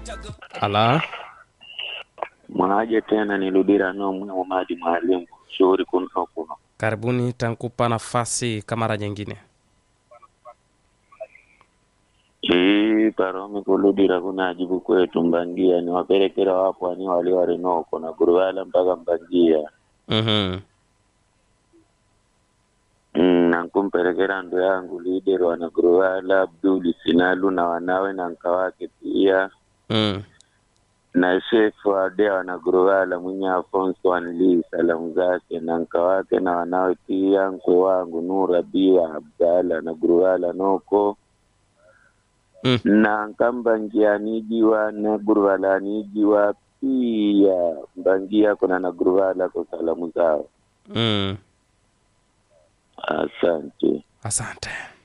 ala mwaje tena niludira no mwe madi mwalimu shauri kuno kuno karibuni tankupa nafasi kamara nyingine ii paromi kuludira kunajibu kwetu mbangia ni waperekera wapo ani wali warinoko na guruwala mpaka mbangia mm-hmm. Mm, nankumperekera ndo yangu lider wana guruwala abduli sinalu na wanawe na nka wake pia mm. na shefu ade wana guruwala mwenye afonso wanlii salamu zake na nka wake na wanawe pia nkwe wangu nura biwa abdala na guruwala noko Mm. na nkamba ngianijiwa na guruwala anijiwa pia mbangia kuna na guruwala kwa salamu zao mm. asante asante